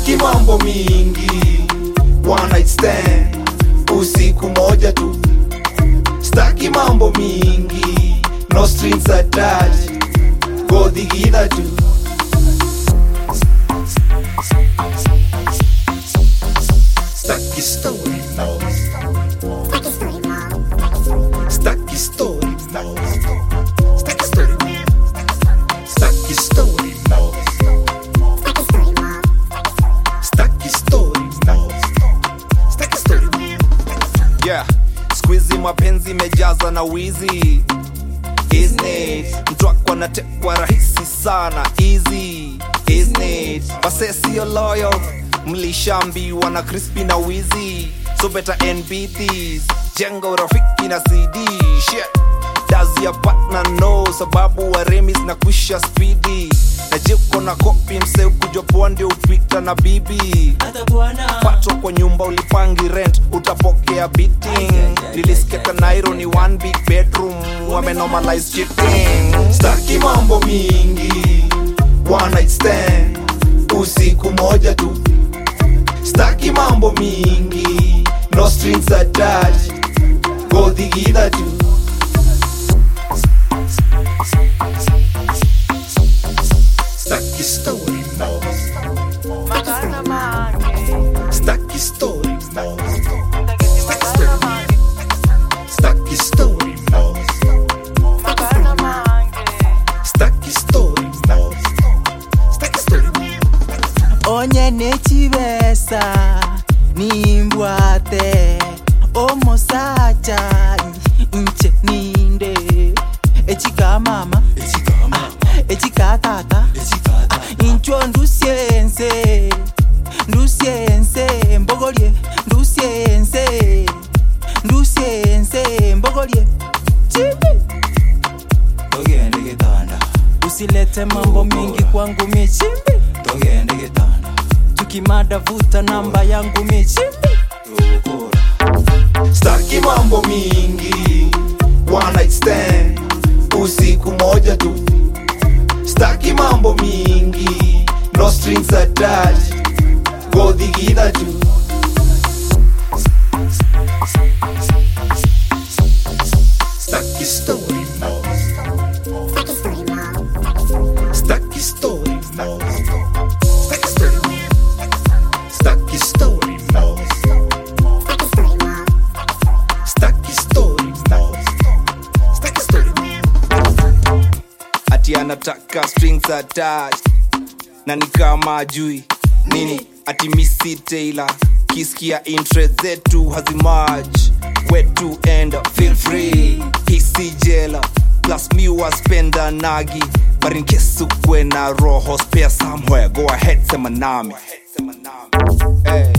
staki mambo mingi one night stand usiku moja tu staki mambo mingi no strings attached godhigidha tu staki story no staki story no staki story staki story no staki story no staki story yeah skuizi mapenzi imejaza na wizi Isn't mtu wako anatekwa rahisi sana easy Isn't wase sio loyal mlishambiwa na crispy na wizi so better NB these jenga urafiki na cd shit does your partner know sababu waremis na kwisha spidi na jiko na kopi mse kujopoa ndio upita na bibi patwa kwa nyumba ulipangi rent utapokea beating nilisikia nairo ni one big bedroom wamenomalize cheating staki mambo mingi one night stand usiku moja tu staki mambo mingi no strings attached godhigidha tu staki story no staki story no staki story staki story no staki story no staki story onye nekibesa nimbwate omusacha nche ninde ekikamama ekikatata inchwo ndusyense ndusyense mbogolye ndusyense ndusyense mbogolye chibi togende gitanda usilete mambo mingi kwangu michimbi togende gitanda tukimada vuta namba yangu michimbi tugukura staki mambo mingi one night stand usiku moja tu staki mambo mingi no strings attached godhigidha tu staki story no staki story no staki story staki story no staki story no staki story ati anataka strings attached na ni kama ajui nini ati misi taylor kiskia interest zetu hazimaj wetu enda feel free hisi jela plus mi waspenda nagi but in case ukwe na roho spare somewhere go ahead sema nami hey.